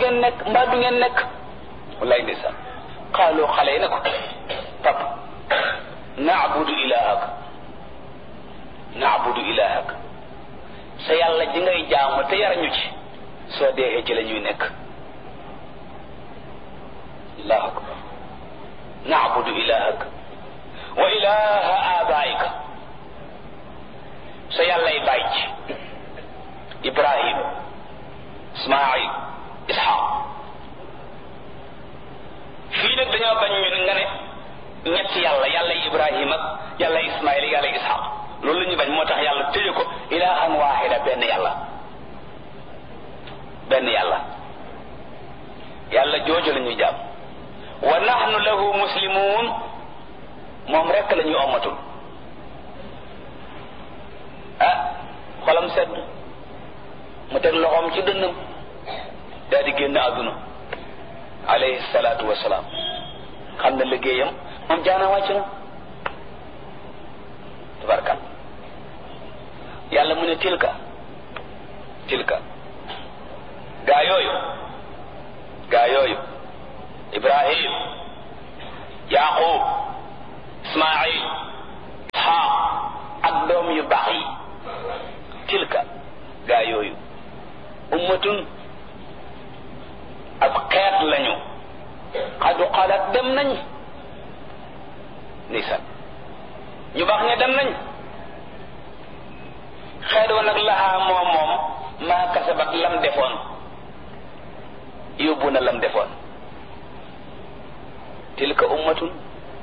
ngeen nekk mbaa du ngeen nekk wallaay ndeysaan xaaloo xale yi ne ko pap naabudu ilahak naabudu ilahak sa yàlla ji ngay jaamu te yarañu ci soo deexee ci la ñuy nekk allahu akbar naabudu ilahak wa ilaha abaika sa yàllay bàyyi ci ibrahim ismail ishaq fii nag dañoo bañ ñun nga ne ñetti yàlla yàlla ibrahim ak yàlla ismail yàlla ishaq loolu la ñu bañ moo tax yàlla tëye ko ilahan waxida benn yàlla benn yàlla yàlla jooju la ñuy jàmm wa nahnu lahu muslimun moom rekk la ñuy ommatul ah xolam sedd mu teg loxoom ci dënnam daal di génn àdduna alayhi salaatu wasalaam xam na liggéeyam moom jaana wàcc na tabarkal yàlla mu ne tilka tilka gaa yooyu gaa yooyu ibrahim yaqub ismail ishaq ak doom yu baax yi tilka gaa yooyu ummatun ab xeet lañu xadu xalaat dem nañ nisan ñu baax ña dem nañ xeet wa nag laxaa moom moom maa kasabat lam defoon yóbbu na lam defoon tilka ummatun